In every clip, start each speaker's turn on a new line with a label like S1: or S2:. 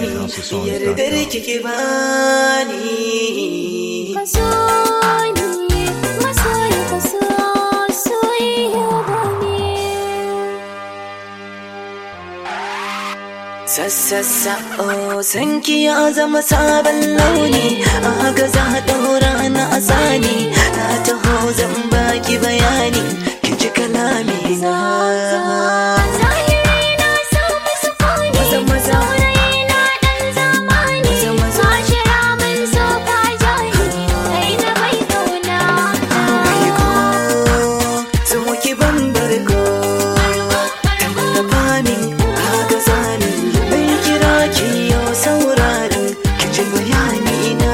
S1: bani yardar kike bani
S2: Kaso ni masoyi kaso soyayya bane
S1: Sassassa oh sanki ya zama sabon launi a haka za a ɗaura na asani na taho zan baki bayani ki ji kalami na
S2: Zahiri na samu sukuni
S1: Maza, maza.
S2: Saurayi na ɗan zamani
S1: Maza, maza.
S2: Mashira mun so ka jani Kai na bai kauna
S1: Aiko so ki ban barko tallafa min haka zani bai kira ki yau sauraron ki ji bayani na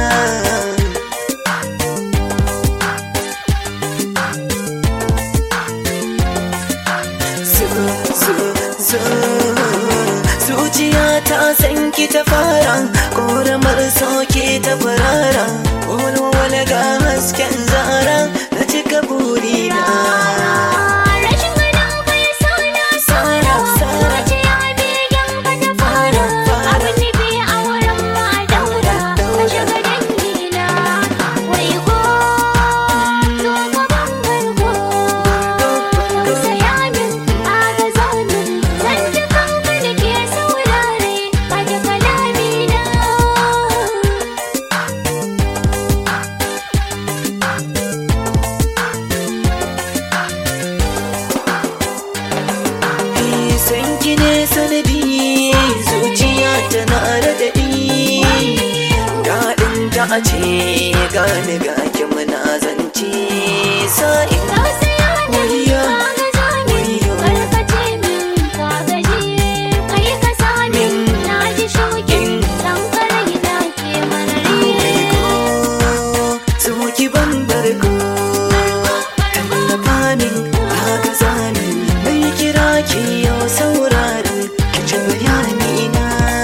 S1: zo zo zo zuciya ta san ki ta fara koramar soke ta farara walwala ga hasken zara na cika burina
S2: Rashin ganin kai sana
S1: Sara, Sara.
S2: Zuciya begen ka ta fara
S1: Fara.
S2: Abin nufi a wurin ma daura Ka shiga dangina Wai ko Zo ka ban barko Tausaya min agaza min Zan ji kanka da ke saurare Ka ji kalamina
S1: san ki ne sanadi zuciya tana radadi daɗin ta a ce gane ga ki muna zance sa'in
S2: Tausaya min
S1: Wayyo,
S2: agaza min
S1: wayyo.
S2: Karkace min ka gaji Kai ka sa min na ji shauƙin Dan karai na ke marari
S1: so ki ban barko tallafa min haka zani bai kira ki yau sauraron ki ji bayani na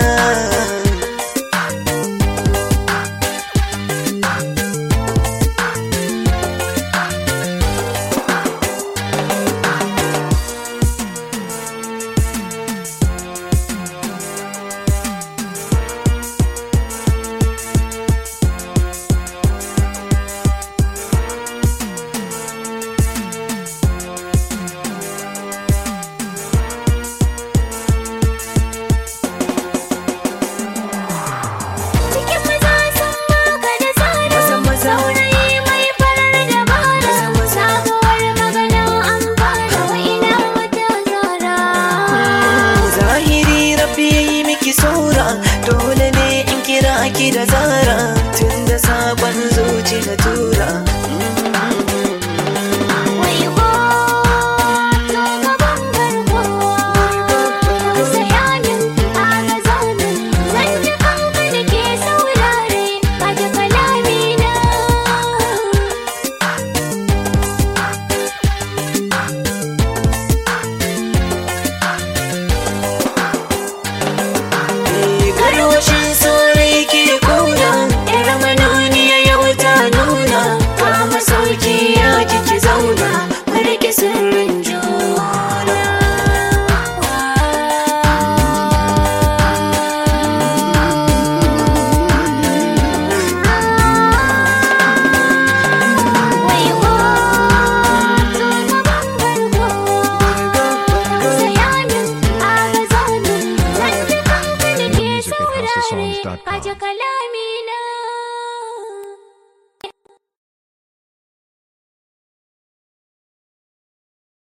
S2: Cikin maza sun baka da tsara
S1: Maza, maza.
S2: Saurayi mai farar dabara
S1: Maza, maza.
S2: Sabuwar magana an fara wa ina wata zara
S1: zahiri rabbi ya yi miki saura dole ne in kira ki da zara tun da sakon zuci na tura
S2: Wai ko zo gaban garko Tausaya min agaza min Zan ji kanka da ke saurare Ka ji kalamina
S1: garwashin saurayi ke kuna yar manuniya yau ta nuna kama sauki ya kiki zauna marike sirrin juna
S2: Wai ko zo gaban garko Tausaya min agaza min Zan ji kanka da ke saurare Ka ji kalami